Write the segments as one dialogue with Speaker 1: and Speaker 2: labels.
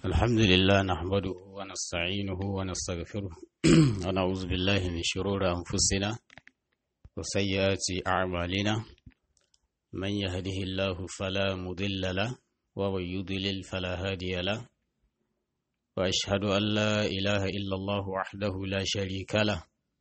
Speaker 1: الحمد لله نحمده ونستعينه ونستغفره ونعوذ بالله من شرور أنفسنا وسيئات أعمالنا من يهده الله فلا مضل له ومن يضلل فلا هادي له وأشهد أن لا إله إلا الله وحده لا شريك له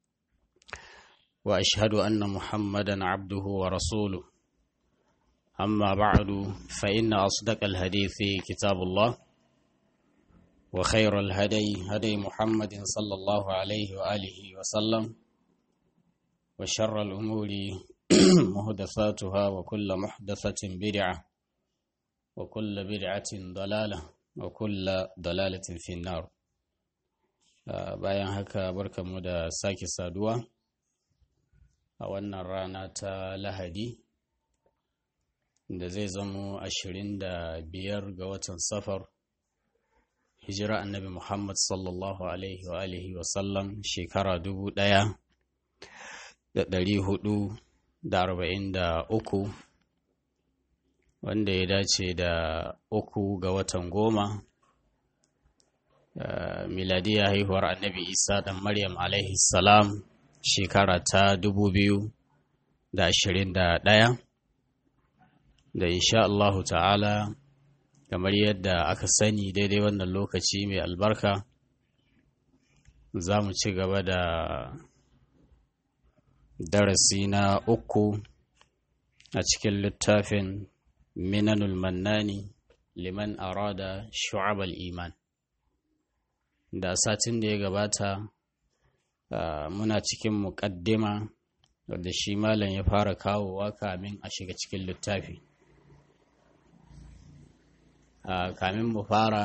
Speaker 1: وأشهد أن محمدا عبده ورسوله أما بعد فإن أصدق الحديث كتاب الله وخير الهدي هدي محمد صلى الله عليه وآله وسلم وشر الأمور محدثاتها وكل محدثة بدعة وكل بدعة ضلالة وكل ضلالة في النار bayan haka barkamu da sake saduwa a wannan rana ta lahadi da zai zamo ashirin da biyar ga watan safar hijira annabi Muhammad sallallahu Alaihi wa alihi wasallam shekara dubu ɗaya da ɗari hudu da arba'in da uku wanda ya dace da uku ga watan goma miladiya haihuwar annabi isa ɗan maryam alaihi salam shekara ta dubu biyu da ashirin da ɗaya da insha Allahu ta'ala kamar yadda aka sani daidai wannan lokaci mai albarka za mu ci gaba da darasi na uku a cikin littafin minanul mannani liman arada shu'abal iman da satin da ya gabata muna cikin muƙaddima wadda shi malam ya fara kawowa kamin a shiga cikin littafi Uh, kamin mu fara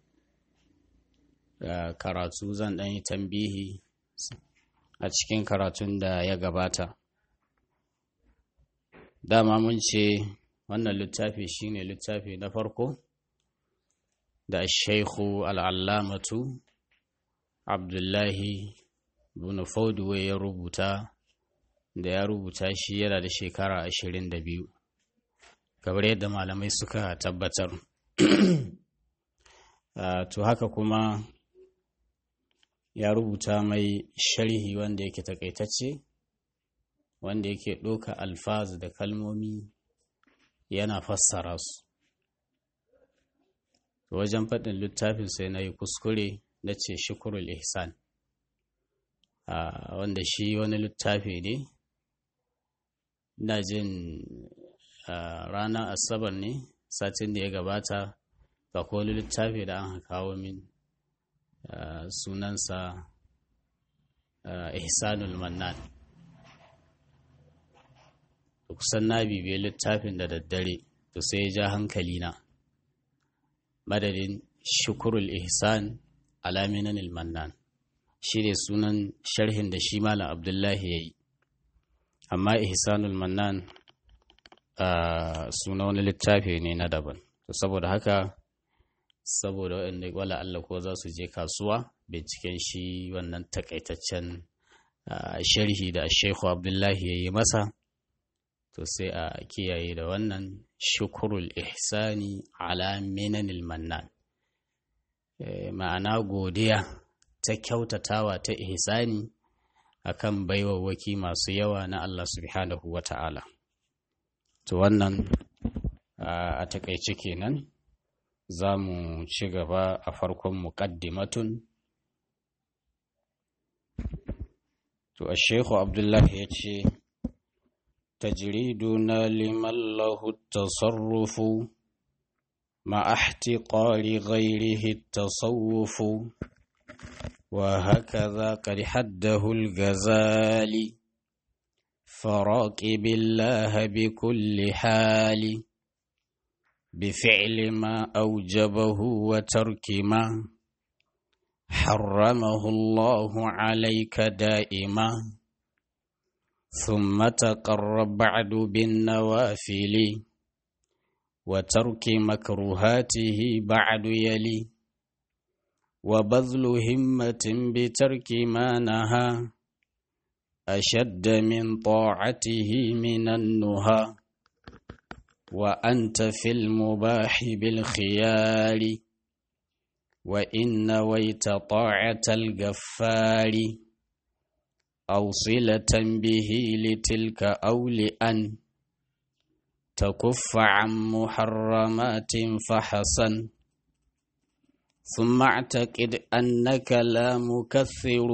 Speaker 1: uh, karatu zan ɗan yi tambihi a cikin karatun da ya gabata dama mun ce wannan littafi shine littafi na farko da shaikhu al'allamatu abdullahi bin fauduwe ya rubuta da ya rubuta shi yana da shekara ashirin da biyu kamar yadda malamai suka tabbatar Uh, to haka kuma ya rubuta mai sharhi wanda yake takaitacce wanda yake ɗauka alfaz da kalmomi yana fassara su wajen faɗin littafin sai na yi kuskure na ce shukurul ihsan uh, wanda shi wani littafi ne ina jin uh, ranar asabar ne satin da ya gabata ga wani littafi da an kawo min sunansa ihsanul mannan kusan na bibiye littafin da daddare to sai ya ja hankali na madadin shukurul ihsan alaminanil mannan shi ne sunan sharhin da shi malam abdullahi ya yi amma ihsanul mannan suna wani littafi ne na daban to saboda haka saboda waɗanda wala Allah ko za su je kasuwa binciken shi wannan takaitaccen sharhi da Sheikhu Abdullahi ya yi masa to sai a kiyaye da wannan shukurul ihsani ala minanil mannan ma'ana godiya ta kyautatawa ta ihsani akan baiwawwaki masu yawa na Allah subhanahu wa ta'ala to wannan a takaice kenan za mu ci gaba a farkon muƙaddimatun to a shehu abdullahi ya ce tajriduna liman lahu tasarrufu ma ihtiqari ghairihi tasawufu wa hakaza qad haddahu al-ghazali فراقب الله بكل حال بفعل ما أوجبه وترك ما حرمه الله عليك دائما ثم تقرب بعد بالنوافل وترك مكروهاته بعد يلي وبذل همة بترك ما نهى أشد من طاعته من النهى وأنت في المباح بالخيار وإن نويت طاعة الغفار أو صلة به لتلك أو لأن تكف عن محرمات فحسن ثم اعتقد أنك لا مكثر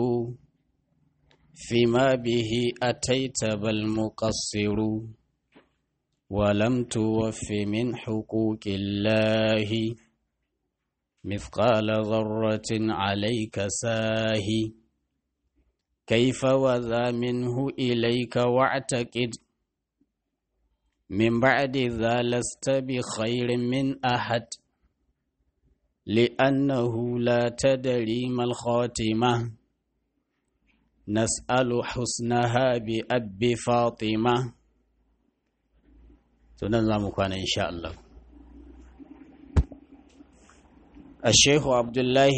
Speaker 1: فيما به أتيت بل مقصر ولم توف من حقوق الله مثقال ذرة عليك ساهي كيف وذا منه إليك واعتقد من بعد ذا لست بخير من أحد لأنه لا تدري ما الخاتمة نسأل حسنها بأب فاطمة تنظم كان إن شاء الله الشيخ عبد الله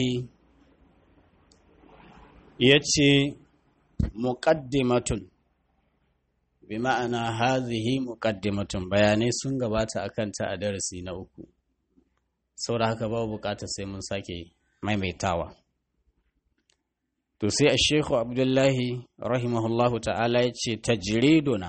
Speaker 1: يتي مقدمة بمعنى هذه مقدمة بياني سنغبات أكنت أدرسي نوكو saboda haka babu bukatar sai mun sake maimaitawa to sai a shekhu abdullahi rahimahullahu ta'ala ya ce tajriduna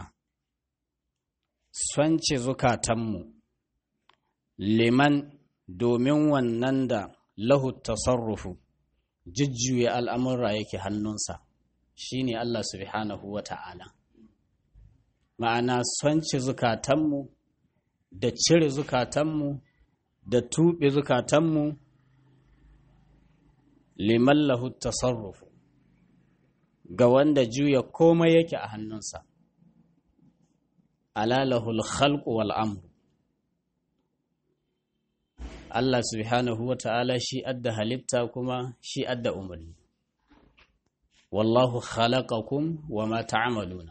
Speaker 1: swance zukatanmu liman domin wannan da lahu tasarrufu jujjuya al'amurra yake hannunsa shine Allah subhanahu wa ta'ala ma'ana swance zukatanmu da cire zukatanmu da tuɓe zukatanmu liman lahu tasarrufu ga wanda juya komai yake a hannunsa alalahul khalqu wal amru Allah subhanahu wa ta'ala shi adda halitta kuma shi adda umarni wallahu khalaqakum wa ma ta'maluna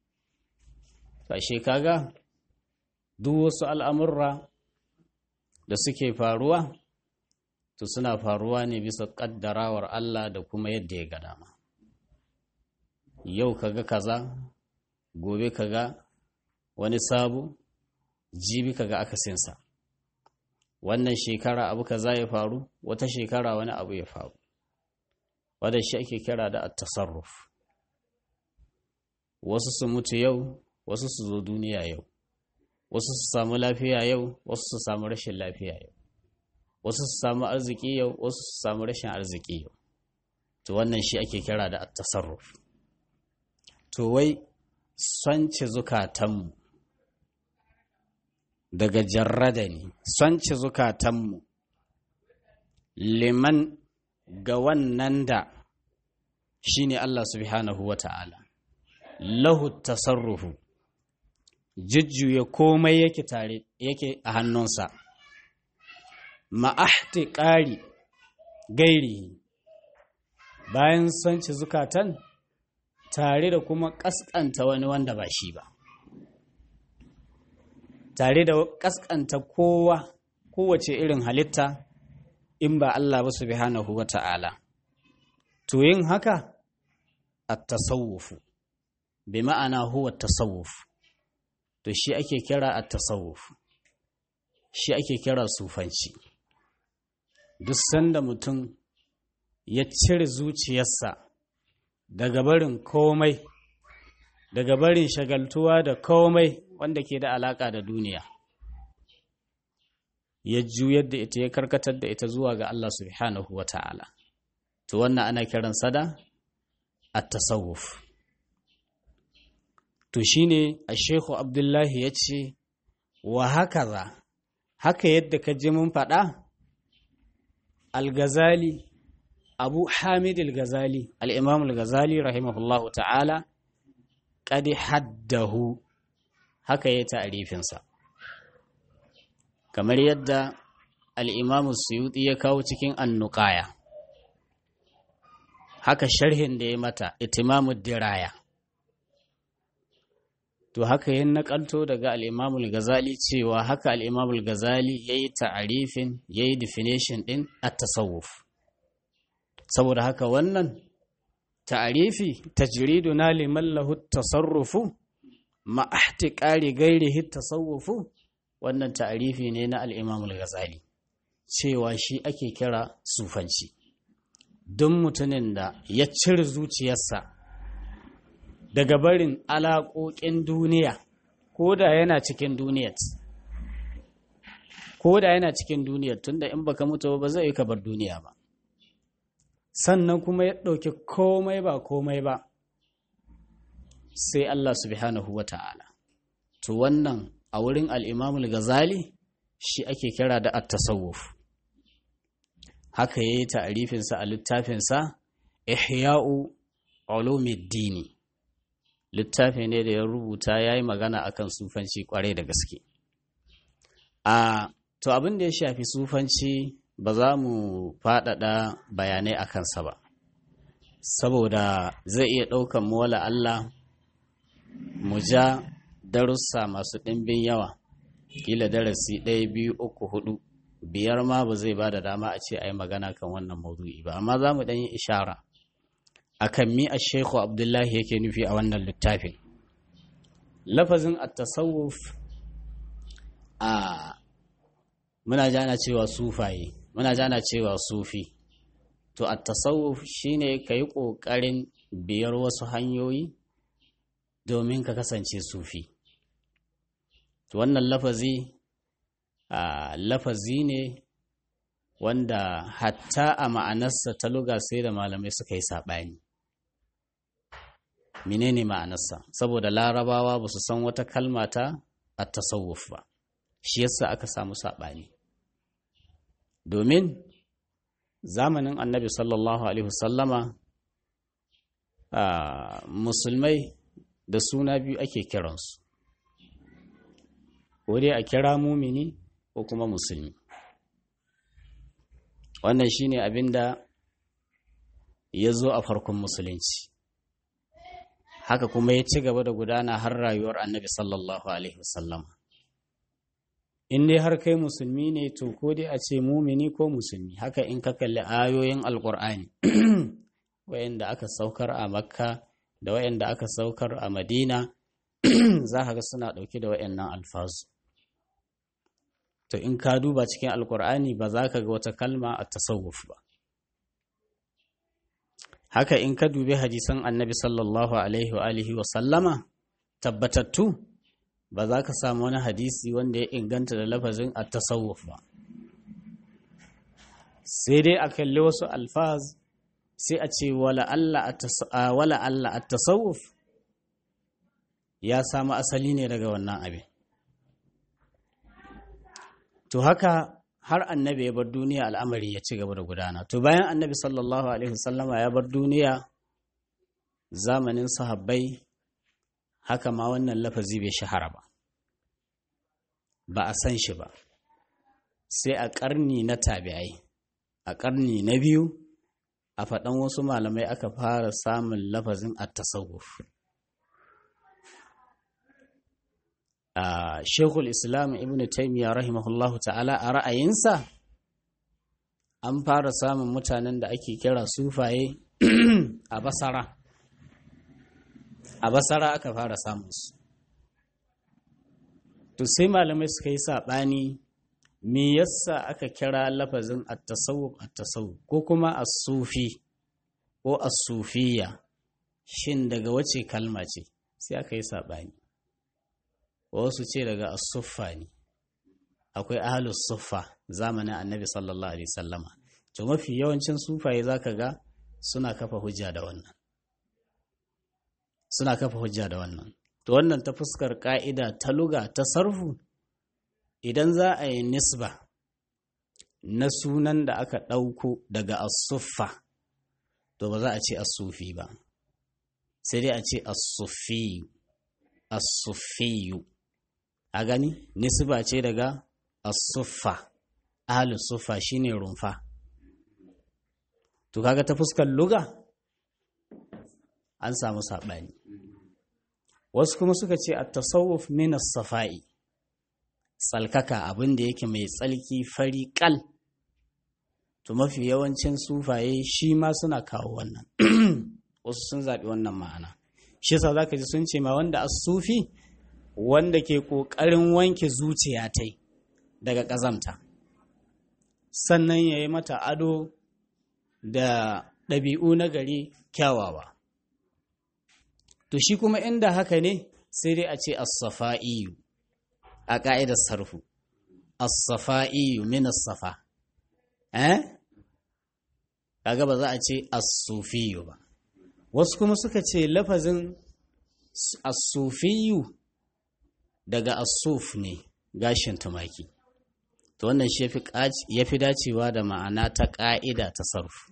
Speaker 1: fashe kaga duk wasu al'amurra da suke faruwa to suna faruwa ne bisa ƙaddarawar Allah da kuma yadda ya ga dama yau kaga kaza gobe kaga wani sabu jibi kaga akasinsa wannan shekara abu kaza ya faru wata shekara wani abu ya faru wadda shi ake kira da at-tasarruf wasu su mutu yau wasu su zo duniya yau wasu su samu lafiya yau wasu su samu rashin lafiya yau wasu su samu arziki yau wasu su samu rashin arziki yau to wannan shi ake kira da at-tasarruf to wai sonce zukatanmu daga jarrada ne sonce zukatanmu liman ga wannan da shi ne Allah subhanahu wa ta'ala lahu tasarrufu jujjuya komai yake tare yake a hannunsa ma'ahti ƙari gairi bayan sonce zukatan tare da kuma ƙasƙanta wani wanda ba shi ba tare da ƙasƙanta kowa kowace irin halitta in ba Allah ba subhanahu wa ta'ala to yin haka a tasawufu bi ma'ana huwa tasawuf to shi ake kira a tasawuf shi ake kira sufanci duk sanda mutum ya cire zuciyarsa daga barin komai daga barin shagaltuwa da komai wanda ke da alaka da duniya ya juyar da ita ya karkatar da ita zuwa ga Allah subhanahu wa ta'ala to wannan ana kiran sada at-tasawuf to shine a shehu abdullahi ya ce wa haka za haka yadda ka ji mun faɗa al-gazali abu hamid al-gazali al-imam al-gazali rahimahullahu ta'ala qad haddahu haka ya ta'rifinsa kamar yadda al-imam suyuti ya kawo cikin annuqaya haka sharhin da ya mata itimamud diraya to haka yin nakalto daga al-imamul gazali cewa haka al-imamul gazali yayi ta'arifin yayi definition din at-tasawuf saboda haka wannan ta'arifi tajriduna liman lahu tasarrufu ma ihtiqari ghairihi tasawufu wannan ta'arifi ne na al-imamul gazali cewa shi ake kira sufanci don mutumin da ya cire zuciyarsa daga barin alaƙoƙin duniya ko da yana cikin duniyar ko da yana cikin duniyar tunda in baka mutu ba zai yi ka bar duniya ba sannan kuma ya ɗauki komai ba komai ba sai Allah subhanahu wa ta'ala to wannan a wurin al'imamul gazali shi ake kira da at-tasawuf haka ya yi ta'arifinsa a littafinsa ihya'u ulumiddini littafi ne da ya rubuta ya yi magana akan sufanci kwarai da gaske a to abin da ya shafi sufanci ba za mu faɗaɗa bayanai a kansa ba saboda zai iya ɗaukan mola Allah mu ja darussa masu ɗimbin yawa kila darasi ɗaya biyu uku hudu biyar ma ba zai ba da dama a ce a yi magana kan wannan maudu'i ba amma za mu ɗan yi ishara a kan mi a shekhu abdullahi yake nufi a wannan littafin lafazin at-tasawuf a muna jana cewa sufaye muna jana cewa sufi to at-tasawuf shine ka yi ƙoƙarin biyar wasu hanyoyi domin ka kasance sufi to wannan lafazi a lafazi ne wanda hatta a ma'anarsa ta luga sai da malamai suka yi saɓani menene ma'anarsa saboda larabawa ba su san wata kalma ta a tasawuf ba shi yasa aka samu saɓani domin zamanin annabi sallallahu alaihi wasallama musulmai da suna biyu ake kiransu ko dai a kira mumini ko kuma musulmi wannan shine abin da ya zo a farkon musulunci haka kuma ya ci gaba da gudana har rayuwar annabi sallallahu alaihi wasallam in dai har kai musulmi ne to ko dai a ce mumini ko musulmi haka in ka kalli ayoyin alkur'ani wayanda aka saukar a makka da wayanda aka saukar a madina za ka ga suna ɗauke da wayannan alfazu to in ka duba cikin alkur'ani ba za ka ga wata kalma a tasawuf ba haka in ka dubi hadisan annabi sallallahu alaihi wa alihi wa sallama tabbatattu ba za ka samu wani hadisi wanda ya inganta da lafazin a tasawuf ba sai dai a kalli wasu alfaz sai a ce wala Allah a tasawuf ya samu asali ne daga wannan abin to haka har annabi ya bar duniya al'amari ya ci gaba da gudana to bayan annabi sallallahu alaihi wasallama ya bar duniya zamanin sahabbai haka ma wannan lafazi bai shahara ba ba a san shi ba sai a ƙarni na tabi'ai a ƙarni na biyu a faɗan wasu malamai aka fara samun lafazin at-tasawuf Uh, Shekul Islam Ibn Taymiyyah rahimahullahu ta'ala a ra'ayinsa an fara samun mutanen da ake kira sufaye a basara. A basara aka fara samun su. To sai malamai suka yi saɓani me yasa aka kira lafazin at-tasawuf at-tasawuf ko kuma as-sufi ko as-sufiya shin daga wace kalma ce sai aka yi saɓani. wasu ce daga asuffa ne akwai ahalus suffa zamanin annabi sallallahu alaihi sallama to mafi yawancin sufaye zaka ga suna kafa hujja da wannan suna kafa hujja da wannan to wannan ta fuskar ka'ida ta luga ta sarfu idan za a yi nisba na sunan da aka ɗauko daga asuffa to ba za a ce asufi ba sai dai a ce asufiyu asufiyu a gani nisba ce daga asuffa ahalus suffa shine rumfa to kaga ta fuskar luga an samu saɓani wasu kuma suka ce a tasawuf min safa'i tsalkaka abin da yake mai tsalki fari kal to mafi yawancin sufaye shi ma suna kawo wannan wasu sun zaɓi wannan ma'ana shi yasa zaka ji sun ce ma wanda as-sufi wanda ke ƙoƙarin wanke zuciya ta daga ƙazamta sannan ya yi mata ado da ɗabi'u na gari kyawawa to shi kuma inda haka ne sai dai a ce as-safa'iyu a ƙa'idar sarfu as-safa'iyu min as-safa eh kaga ba za a ce as-sufiyu ba wasu kuma suka ce lafazin as-sufiyu daga as-suf ne gashin tumaki to wannan shi yafi dacewa da ma'ana ta ƙa'ida ta sarfu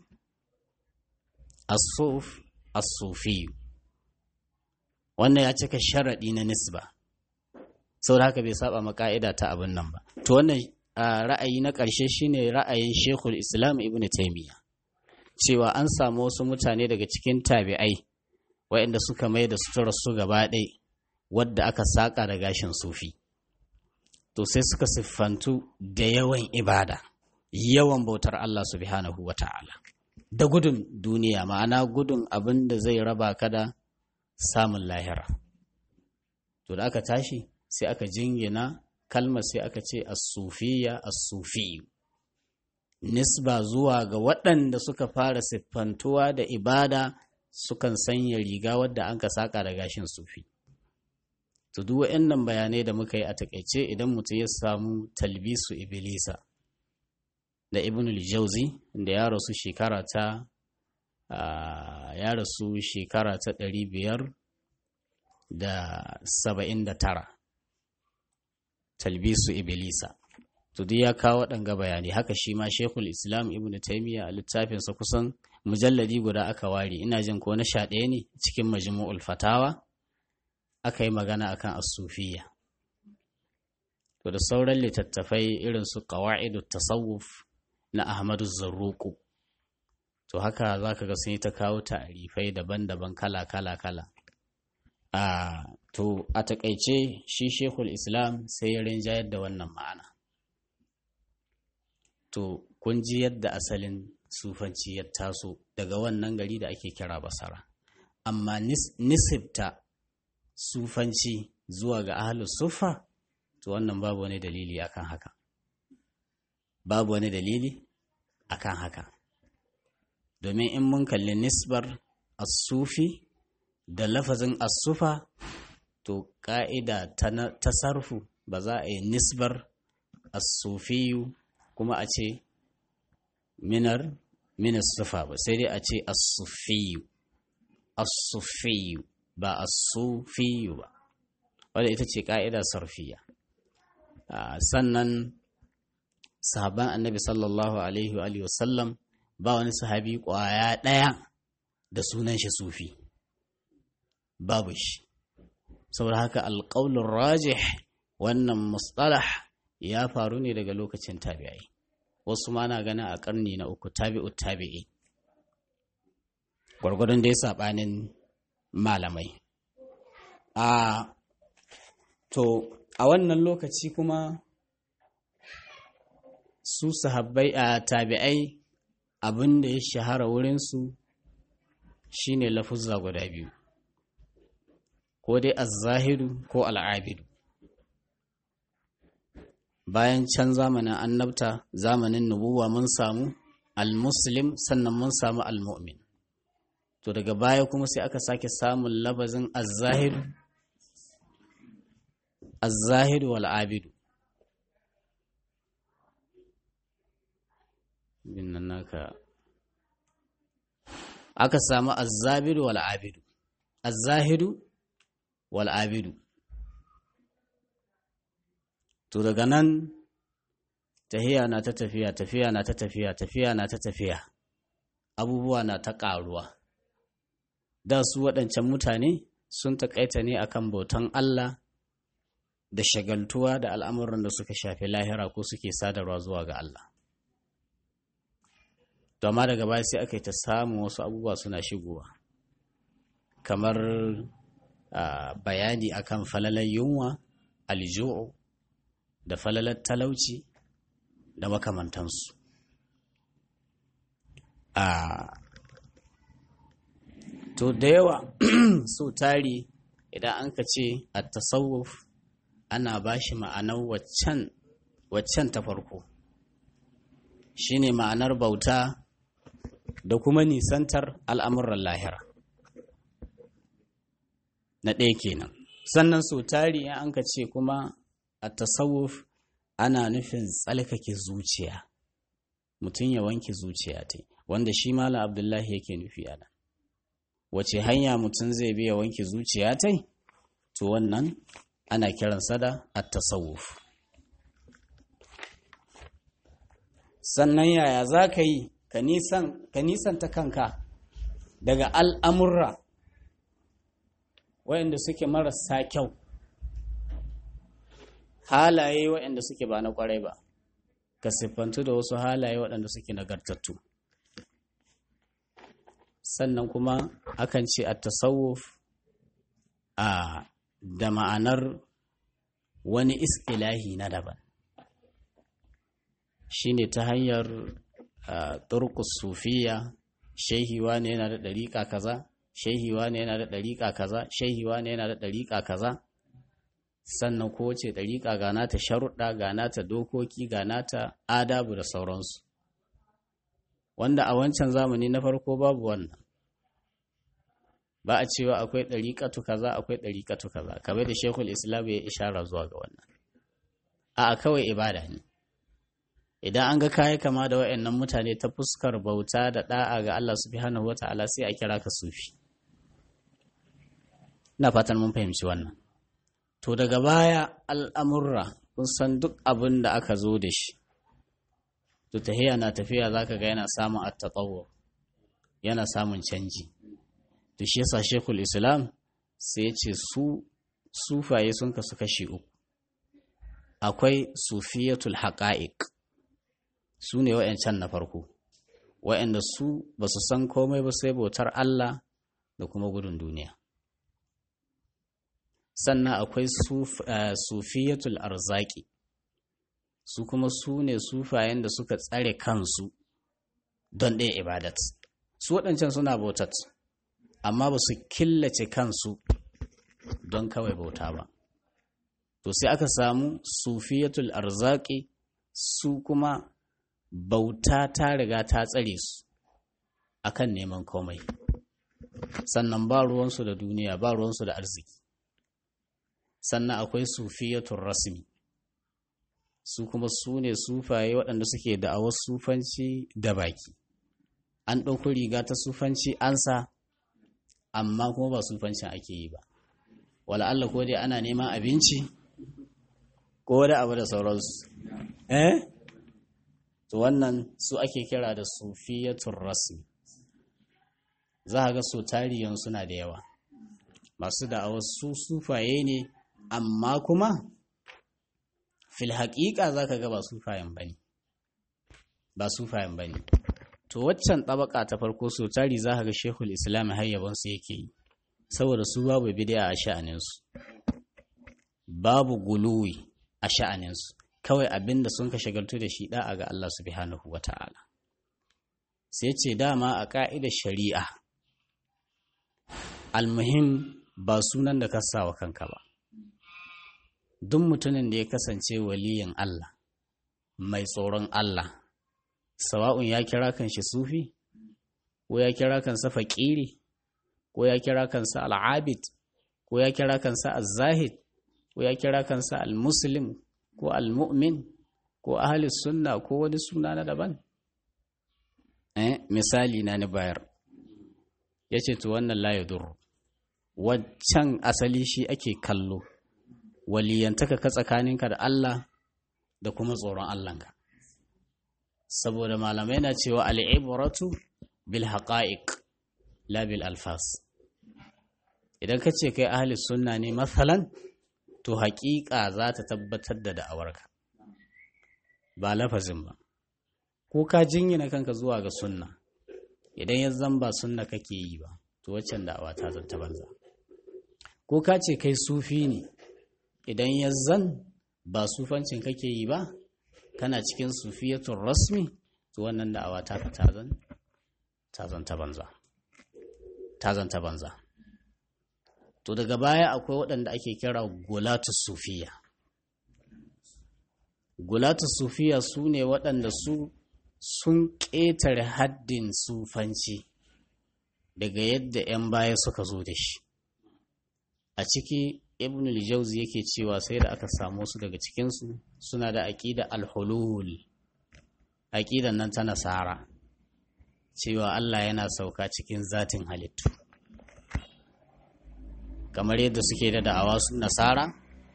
Speaker 1: as-suf as-sufiyu wannan ya cika sharaɗi na nisba sau haka bai saba ma ka'ida ta abin nan ba to wannan ra'ayi na ƙarshe shine ra'ayin shekul islam ibn taimiyya cewa an samu wasu mutane daga cikin tabi'ai waɗanda suka mai da sutura su gaba ɗai wadda aka saƙa da gashin sufi to sai suka siffantu da yawan ibada yawan bautar Allah subhanahu wa ta'ala da gudun duniya ma'ana gudun abin da zai raba ka da samun lahira to da aka tashi sai aka jingina kalmar sai aka ce as-sufiya as-sufiyu nisba zuwa ga waɗanda suka fara siffantuwa da ibada sukan sanya riga wadda an ka saka da gashin sufi to duk waɗannan bayanai da muka yi a takaice idan mutum ya samu talbisu iblisa da ibn al-jauzi da ya rasu shekara ta ya rasu shekara ta ɗari biyar da saba'in da tara talbisu iblisa to duk ya kawo waɗanga bayani haka shi ma shekul islam ibn taimiyya a littafinsa kusan mujalladi guda aka ware ina jin ko na sha ɗaya ne cikin majmu'ul fatawa aka yi magana akan asufiya to da sauran littattafai irin su qawa'idu tasawuf na ahmadu zarruku to haka za ka ga sun yi ta kawo ta'arifai daban-daban kala-kala-kala a to a takaice shi shekul islam sai ya rinjayar da wannan ma'ana to kun ji yadda asalin sufanci ya taso daga wannan gari da ake kira basara amma nisibta sufanci zuwa ga ahalus sufa to wannan babu wani dalili akan haka babu wani dalili akan haka domin in mun kalli nisbar asufi da lafazin asufa to ƙa'ida ta sarfu ba za a yi nisbar asufiyu kuma a ce minar minas sufa ba sai dai a ce asufiyu asufiyu ba asufiyu ba wadda ita ce ƙa'ida sarfiya sannan sahaban annabi sallallahu alaihi wa sallam ba wani sahabi ƙwaya ɗaya da sunan shi sufi babu shi saboda haka alƙaunin rajih wannan mustalah ya faru ne daga lokacin tabi'ai wasu ma na gana a ƙarni na uku tabi'u tabi'i gwargwadon da ya saɓanin malamai a to a wannan lokaci kuma su sahabbai a tabi'ai abin da ya shahara wurinsu shine lafuzza guda biyu ko dai azzahidu ko al'abidu bayan can zamanin annabta zamanin nubuwa mun samu al-muslim sannan mun samu al-mu'min to daga baya kuma sai aka sake samun labazin azzahidu azzahidu wal'abidu nan naka aka samu azzabidu wal'abidu azzahidu wal'abidu to daga nan tafiya na ta tafiya tafiya na ta tafiya tafiya na ta tafiya abubuwa na ta ƙaruwa da su waɗancan mutane sun taƙaita ne akan bautan Allah da shagaltuwa da al'amuran da suka shafi lahira ko suke sadarwa zuwa ga Allah to amma daga baya sai aka yi ta samun wasu abubuwa suna shigowa kamar bayani akan falalar yunwa alju'u da falalar talauci da makamantansu a to da yawa so tari idan an ka ce a tasawuf ana ba shi ma'anar waccan ta farko shine ma'anar bauta da kuma nisantar al'amuran lahira na ɗaya kenan sannan sau tari in an ka ce kuma a tasawuf ana nufin tsalkake zuciya mutum ya wanke zuciya ta wanda shi mala abdullahi yake nufi a nan wace hanya mutum zai biya wanke zuciya ta to wannan ana kiransa da at-tasawuf sannan yaya za ka yi ka nisanta kanka daga al'amurra waɗanda suke marasa kyau halaye waɗanda suke ba na ƙwarai ba ka siffantu da wasu halaye waɗanda suke nagartattu sannan kuma akan ce a tasawuf a da ma'anar wani istilahi na daban shine ta hanyar turkus sufiya shehiwa ne yana da ɗariƙa kaza shehiwa ne yana da ɗariƙa kaza shehiwa ne yana da ɗariƙa kaza sannan kowace ɗariƙa ga nata sharuɗa ga nata dokoki ga nata adabu da sauransu wanda a wancan zamani na farko babu wannan ba a cewa akwai ɗariƙatu kaza akwai ɗariƙatu kaza kamar da shekul islam ya ishara zuwa ga wannan a kawai ibada ne idan an ga kayi kama da wa'annan mutane ta fuskar bauta da da'a ga Allah subhanahu wata'ala sai a kira ka sufi ina fatan mun fahimci wannan to daga baya al'amurra kun san duk abin da aka zo da shi to tahiya na tafiya zaka ga yana samun at-tatawwu yana samun canji to shi yasa Sheikhul Islam sai ya ce su sufaye sun kasu kashi uku akwai sufiyatul haqa'iq su ne wa'yancan na farko wa'yanda su ba su san komai ba sai bautar Allah da kuma gudun duniya sannan akwai sufiyatul arzaki su kuma su ne sufayen da suka tsare kansu don ɗaya ibadat su waɗancan suna bautat amma ba su killace kansu don kawai bauta ba to sai aka samu sufiyatul arzaki su kuma bauta ta riga ta tsare su akan neman komai sannan ba ruwansu da duniya ba ruwansu da arziki sannan akwai sufiyatun rasmi su kuma su ne sufaye waɗanda suke da'awar sufanci da baki an ɗauko riga ta sufanci ansa amma kuma ba sufancin ake yi ba wala Allah ko dai ana neman abinci ko da abu da sauransu eh to wannan su ake kira da sufiyatun rasmi za a ga so tariyan suna da yawa masu da'awar su sufaye ne amma kuma fil haƙiƙa za ka ga ba sufayen ba ne ba sufayen ba ne to waccan ɗabaka ta farko so tari za ka ga shehul islam hayyabansu yake yi saboda su babu bidiya a sha'aninsu babu guluwi a sha'aninsu kawai abin da sun ka shagaltu da shi da'a ga Allah subhanahu wa ta'ala sai ce dama a ƙa'idar shari'a almuhim ba sunan da ka wa kanka ba duk mutumin da ya kasance waliyin Allah mai tsoron Allah sawa'un ya kira kan shi sufi ko ya kira kansa faƙiri ko ya kira kansa al'abid ko ya kira kansa az-zahid ko ya kira kansa al-muslim ko al-mu'min ko ahli sunna ko wani suna na daban eh misali na ni bayar yace to wannan la yadur waccan asali shi ake kallo waliyantaka ka tsakaninka da Allah da kuma tsoron Allahnka saboda malamai na cewa al'ibratu bil haqa'iq la bil alfas idan ka ce kai ahli sunna ne matsalan to haƙiƙa za ta tabbatar da da'awarka ba lafazin ba ko ka jingina kanka zuwa ga sunna idan ya zan ba sunna kake yi ba to waccan da'awa ta zanta banza ko ka ce kai sufi ne idan ya zan ba sufancin kake yi ba kana cikin sufiyatun rasmi to wannan da'awa ta ka tazan tazan ta banza tazan ta banza to daga baya akwai waɗanda ake kira gulatu sufiya gulatu sufiya su ne waɗanda su sun ƙetare haddin sufanci daga yadda 'yan baya suka zo da shi a ciki ibn al-jawzi yake cewa sai da aka samu su daga cikinsu suna da aƙida al-hulul aƙidan nan ta nasara cewa Allah yana sauka cikin zatin halittu kamar yadda suke da da'awa su nasara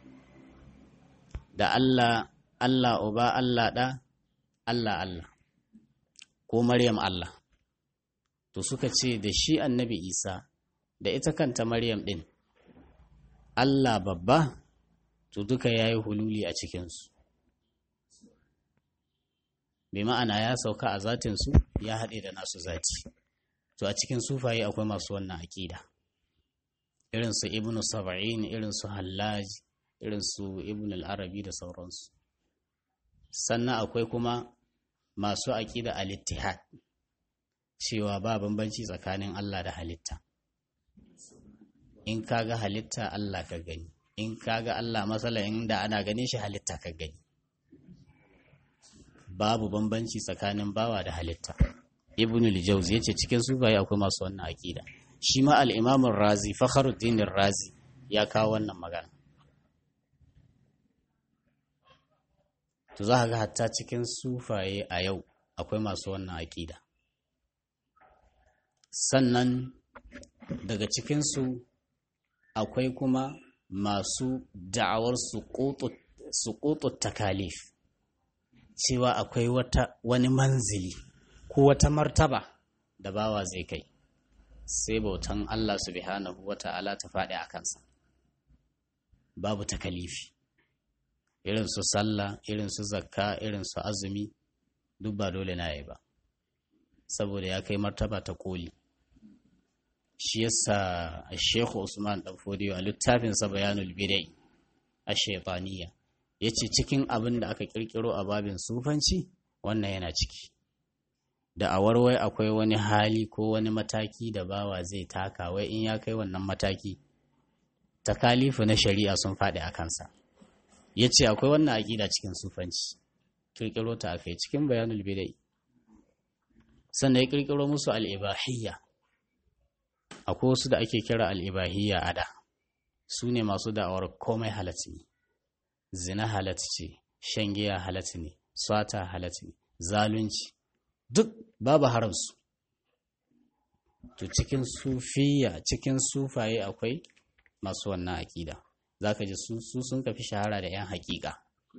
Speaker 1: da Allah Allah uba Allah ɗa Allah Allah ko Maryam Allah to suka ce da shi annabi Isa da ita kanta Maryam ɗin Allah babba to duka ya yi hululi a cikinsu bai ma'ana ya sauka a zatinsu ya haɗe da nasu zati to a cikin sufaye akwai masu wannan aƙida irinsu ibn saba'in irinsu hallaj irinsu ibn al'arabi da sauransu sannan akwai kuma masu aƙida al-ittihad cewa ba bambanci tsakanin Allah da halitta in kaga halitta Allah ka gani in kaga Allah matsala inda ana ganin shi halitta ka gani babu bambanci tsakanin bawa da halitta ibn al-jawz yace cikin sufaye akwai masu wannan aqida shi ma al-imam razi fakhruddin razi ya kawo wannan magana to za ga hatta cikin sufaye a yau akwai masu wannan aqida sannan daga cikinsu akwai kuma masu da'awar suƙutu takalif cewa akwai wata wani manzili ko wata martaba da bawa zai kai sai bautan Allah subhanahu wa ta'ala ta faɗi a kansa babu takalifi irin su sallah irin su zakka irin su azumi duk ba dole na yi ba saboda ya kai martaba ta koli shi yasa Sheikh Usman dan Fodiyo a littafinsa Bayanul Bidai a Shaytaniya yace cikin abin da aka kirkiro a babin sufanci wannan yana ciki da a warwai akwai wani hali ko wani mataki da bawa zai taka wai in ya kai wannan mataki takalifu na shari'a sun faɗi a kansa yace akwai wannan aƙida cikin sufanci kirkiro ta akai cikin Bayanul Bidai sannan ya kirkiro musu al-ibahiyya akwai wasu da ake kira al'ibahiyya a da su ne masu da'awar komai halatta ne zina halatta ce shan giya halatta ne swata halatta ne zalunci duk babu haramsu to cikin sufiya cikin sufaye akwai masu wannan aƙida za ka ji su sun kafi shahara da 'yan haƙiƙa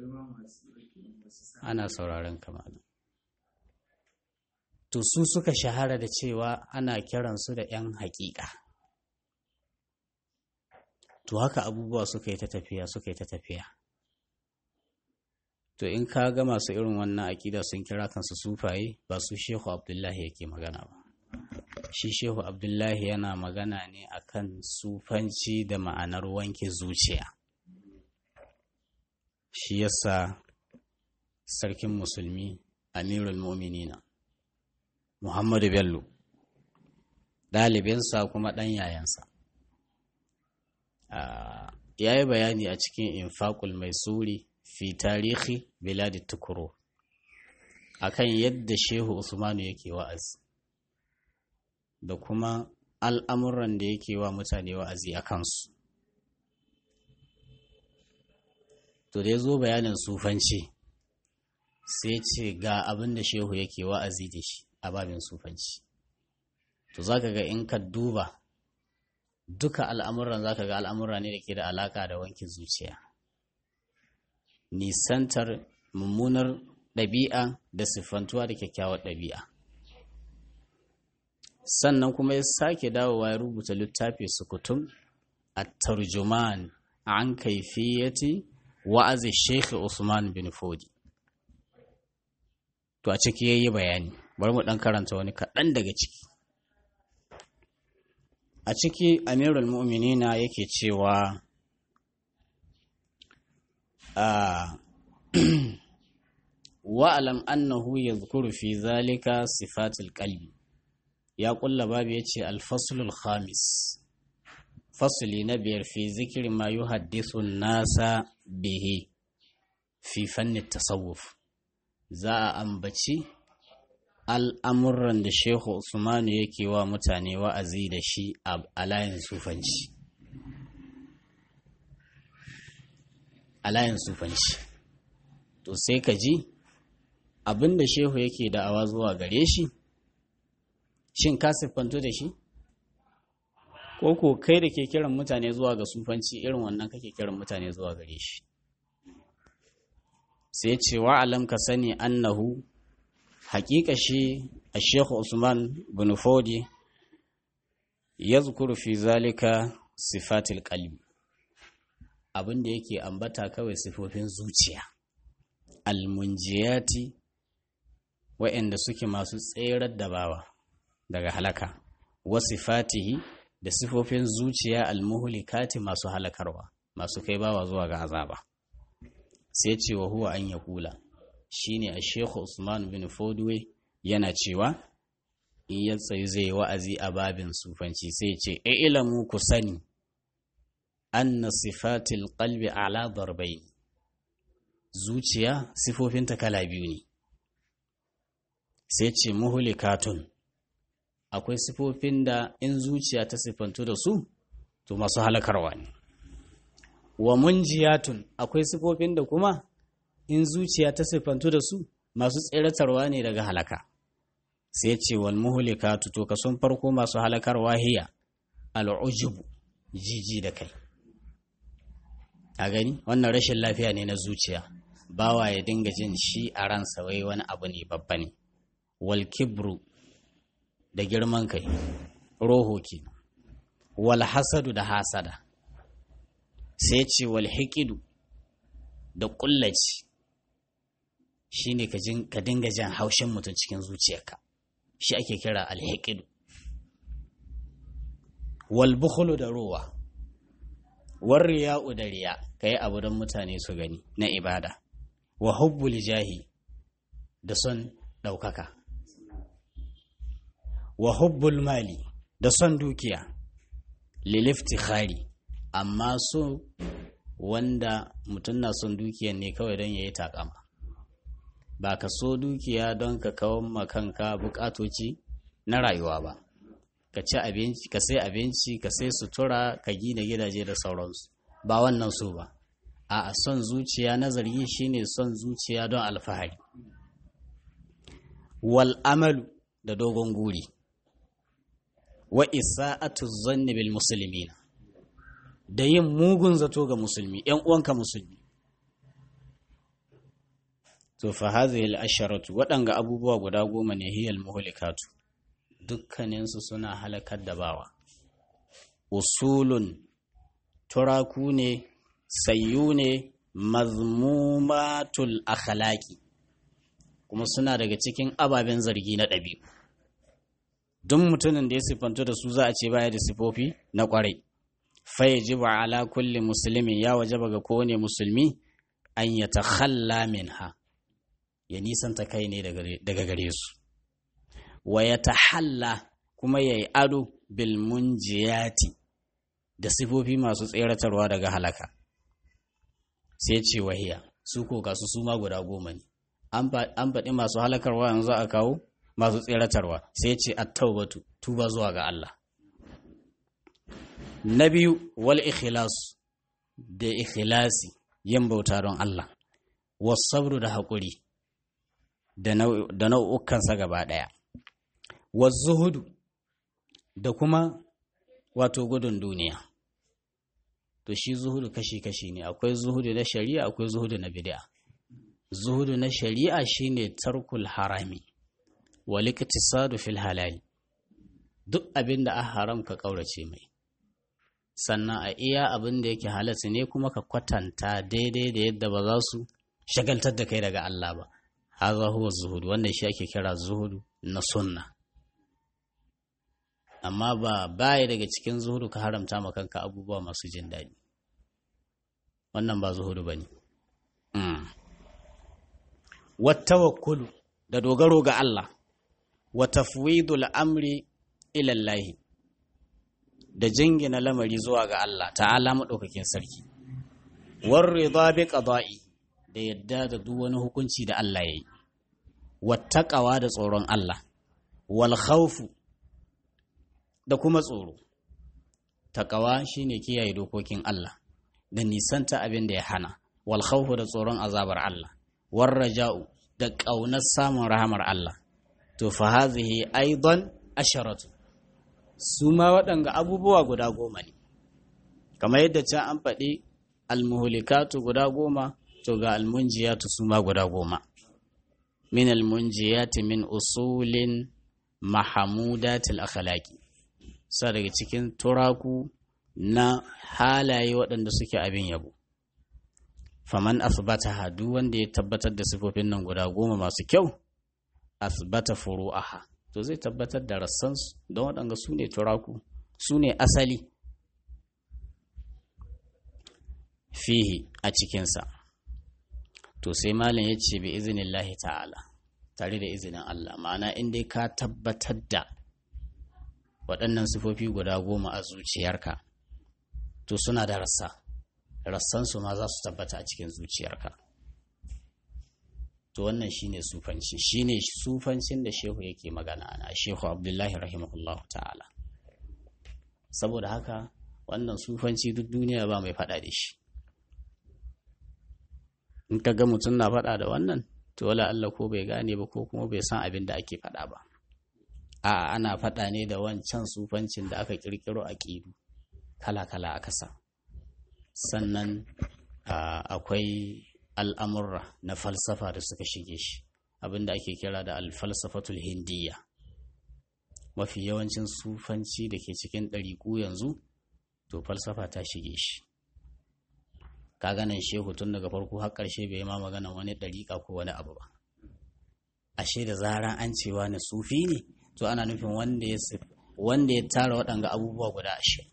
Speaker 1: ana sauraron kamar to su suka shahara da cewa ana kiransu da 'yan haƙiƙa to haka abubuwa suka yi ta tafiya suka yi ta tafiya to in ka ga masu irin wannan aƙida sun kira kansu sufaye ba su shehu abdullahi yake magana ba shi shehu abdullahi yana magana ne akan sufanci da ma'anar wanke zuciya shi yasa sarkin musulmi amirul mu'minina Muhammadu Bello, ɗalibinsa kuma ɗan yayansa. Ya yi bayani a cikin infakul mai suri fi tarihi Biladi Tukuro a kan yadda Shehu Usmanu yake wa'azi, da kuma al'amuran da yake wa mutane wa'azi a kansu. To da ya zo bayanin sufanci, sai ce ga abin da Shehu yake wa'azi da shi. a babin sufanci to za ka ga in ka duba duka al'amuran za ka ga al'amura ne da ke da alaka da wankin zuciya nisantar mummunar ɗabi'a da siffantuwa da kyakkyawar ɗabi'a sannan kuma ya sake dawowa ya rubuta littafi sukutum a tarjuman an kaifiyati wa'azi sheikh usman bin fodi to a ciki ya yi bayani bari mu ɗan karanta wani kaɗan daga ciki a ciki amirul mu'minina yake cewa wa'alam annahu ya zukuru fi zalika sifatul kalbi ya ƙulla babu ya ce alfasulul khamis fasuli na biyar fi zikiri ma yi haddisun nasa bihe fi fannin tasawuf za a ambaci al'amuran da shehu usmanu yake wa mutane wa'azi da shi a layin sufanci a layin sufanci to sai ka ji abin da shehu yake da'awa zuwa gare shi shin ka siffanto da shi ko ko kai da ke kiran mutane zuwa ga sufanci irin wannan kake kiran mutane zuwa gare shi sai ce wa alam ka sani annahu haƙiƙa shi a shekhu usman bin fodi ya zukuru fi zalika sifatil qalbi abin da yake ambata kawai sifofin zuciya almunjiyati wa'anda suke masu tserar da bawa daga halaka wasifatihi da sifofin zuciya almuhlikati masu halakarwa masu kai bawa zuwa ga azaba sai ce wa huwa an ya kula shine a shekhu usman bin fodwe yana cewa in ya tsayi zai wa'azi a babin sufanci sai ce e ilamu ku sani anna sifatil qalbi ala darbayn zuciya sifofinta kala biyu ne sai ce muhulikatun akwai sifofin da in zuciya ta sifantu da su to masu halakarwa ne wa munjiyatun akwai sifofin da kuma in zuciya ta sifantu da su masu tseratarwa ne daga halaka sai ce wal muhulikatu to kason farko masu halakarwa hiya al'ujubu jiji da kai a gani wannan rashin lafiya ne na zuciya bawa ya dinga jin shi a ransa wai wani abu ne babba ne wal kibru da girman kai roho ke wal hasadu da hasada sai ce wal hikidu da kullaci shine ka dinga jan haushin mutum cikin zuciyarka shi ake kira alhikidu wal bukhulu da rowa war riya'u da riya kai abu don mutane su gani na ibada wa hubbul jahi da son ɗaukaka wa hubbul mali da son dukiya liliftikhari amma so wanda mutum na son dukiyan ne kawai don ya yi takama ba ka so dukiya don ka kawo kanka bukatoci na rayuwa ba ka ci abinci ka sai abinci ka sai sutura ka gina gidaje da sauransu ba wannan so ba a son zuciya nazari shine son zuciya don alfahari wal amalu da dogon guri wa isa'atu zanni bil muslimina da yin mugun zato ga musulmi ‘yan uwanka musulmi. To, fa hazihi al'asharatu waɗanga abubuwa guda goma ne hiyal muhulikatu, dukkaninsu suna halakar da bawa. Usulun turaku ne, sayyu ne, mazmumatul akhlaqi kuma suna daga cikin ababen zargi na ɗabi'u. Duk mutumin da ya siffantu da su za a ce baya da sifofi na ƙwarai. fayajibu ala kulli muslimin ya wajaba ga kowane musulmi an ya takhalla minha ya nisanta kai ne daga gare su wa ya tahalla kuma ya yi ado bil munjiyati da sifofi masu tseratarwa daga halaka sai ce wahiya su ko gasu su ma guda goma ne an faɗi masu halakarwa yanzu a kawo masu tseratarwa sai ce at-taubatu tuba zuwa ga Allah na biyu wal ikhlas da ikhlasi yin bauta don Allah wasabru da haƙuri da nau'ukansa gaba ɗaya zuhudu da kuma wato gudun duniya to shi zuhudu kashi-kashi ne akwai zuhudu na shari'a akwai zuhudu na bid'a zuhudu na shari'a shine tarkul harami wal iktisadu fil halali duk abin da a haram ka kaurace mai sannan a iya abin da yake halatta ne kuma ka kwatanta daidai da yadda ba za su shagaltar da kai daga Allah ba haza huwa zuhudu wannan shi ake kira zuhudu na sunna amma ba baya daga cikin zuhudu ka haramta ma kanka abubuwa masu jin daɗi wannan ba zuhudu ba ne wattawakkulu da dogaro ga Allah wa tafwidul amri ilallahi da jingina lamari zuwa ga Allah ta'ala maɗaukakin sarki war rida bi qada'i da yadda da duk wani hukunci da Allah ya yi wattaqawa da tsoron Allah wal khawfu da kuma tsoro taqawa shine kiyaye dokokin Allah da nisanta abin da ya hana wal khawfu da tsoron azabar Allah war raja'u da ƙaunar samun rahamar Allah to fa hazihi aidan asharatu su ma waɗanga abubuwa guda goma ne kamar yadda can an faɗi almuhulikatu guda goma to ga almunjiyatu su ma guda goma min almunjiyati min usulin mahamudatil akhlaqi sa daga cikin turaku na halaye waɗanda suke abin yabo faman asbataha duk wanda ya tabbatar da sifofin nan guda goma masu kyau asbata furu'aha to zai tabbatar da rassansu don waɗanda su ne turaku su ne asali fihi a cikinsa to sai malam ya ce bi izinin lahi ta'ala tare da izinin Allah ma'ana in dai ka tabbatar da waɗannan sifofi guda goma a zuciyarka to suna da rassa rassansu ma za su tabbata a cikin zuciyarka to wannan shine sufanci shine sufancin da shehu yake magana ana shehu abdullahi rahimahullah ta'ala saboda haka wannan sufanci duk duniya ba mai faɗa da shi in ka ga mutum na faɗa da wannan to wala Allah ko bai gane ba ko kuma bai san abin da ake faɗa ba a'a ana faɗa ne da wancan sufancin da aka kirkiro a ƙidu kala-kala a kasa sannan akwai al'amurra na falsafa da suka shige shi abinda ake kira da alfalsafatul hindiya mafi yawancin sufanci da ke cikin ɗariƙu yanzu to falsafa ta shige shi ka ganin shehu tun daga farko har ƙarshe bai ma magana wani ɗariƙa ko wani abu ba ashe da zaran an cewa na sufi ne to ana nufin wanda ya tara waɗanga abubuwa guda ashe